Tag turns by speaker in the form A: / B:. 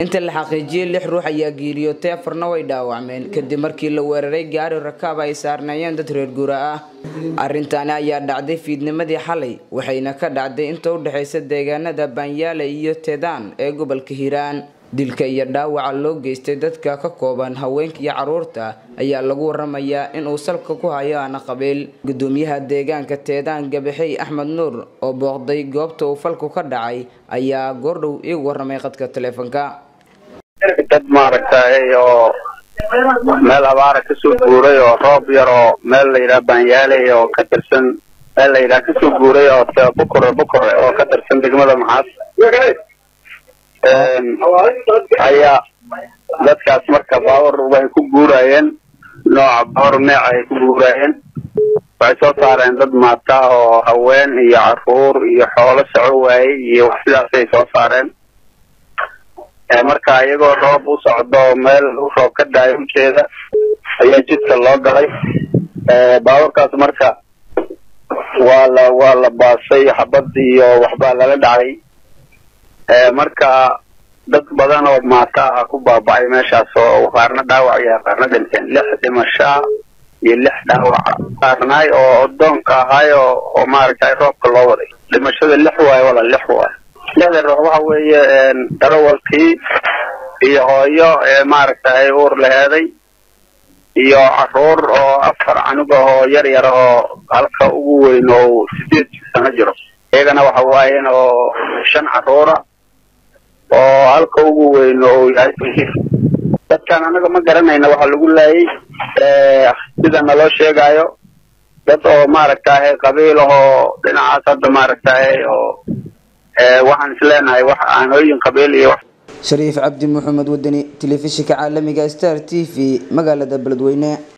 A: inta la xaqiijiyey lix ruux ayaa geeriyootay afarna way dhaawacmeen kadib markii la weeraray gaari rakaab ay saarnaayeen dad reer guura ah arrintaani ayaa dhacday fiidnimadii xalay waxayna ka dhacday inta u dhexaysa deegaanada baanyaale iyo teedaan ee gobolka hiiraan dilka iyo dhaawaca loo geystay dadka ka kooban haweenka iyo caruurta ayaa lagu waramayaa inuu salka ku hayo aana qabiil gudoomiyaha deegaanka teedaan gabaxey axmed nuur oo booqday goobta uu falku ka dhacay ayaa goordhow iigu waramay qadka taleefonka
B: dad maaragtay oo meel abaara kasoo guuray oo roob yar oo meel la yidhaha baanyaaley oo ka tirsan meel la yidhaha kasoo guuray oo bukure bukure oo ka tirsan degmada maxaas ayaa dadkaas marka baawar way ku guurayeen nooca baawar meeca ay ku guurayeen waxay soo saareen dad maata oo haween iyo caruur iyo xoolo soco waayey iyo wax sidaasay soo saareen marka iyagoo roob u socdo meel u roob ka daayo ujeeda ayaa jidka loo galay baawarkaas marka waa la waa la baasay xabad iyo waxbaa lala dhacay marka dad badan oo maata ah ku baaba'ay meeshaas oo qaarna dhaawac iyo qaarna dhinteen lix dhimashaa iyo lix dhaawaca qaarnaay oo odoonka ahaay oo oo maaragtay roobka loo waday dhimashada lix waayo wala lix waayo lixda ruux waxa weeye darawalkii iyo hooyo ee maaragtay uur laheeday iyo caruur oo afar canug ah oo yar yar oo halka ugu weyn oo sideed sano jiro iyagana waxa waayeen oo shan caruura oo halka ugu weyn oo yahay dadkan anaga ma garanayna waxaa lagu laayay sida naloo sheegaayo dad oo maaragtay qabiil ahoo dhinacaas hadda maaragtay oo waxaan isleenahay wax aanooyin qabiil iyo
A: shariif cabdi maxamed wadani telefishinka caalamiga star t v magaalada beledweyne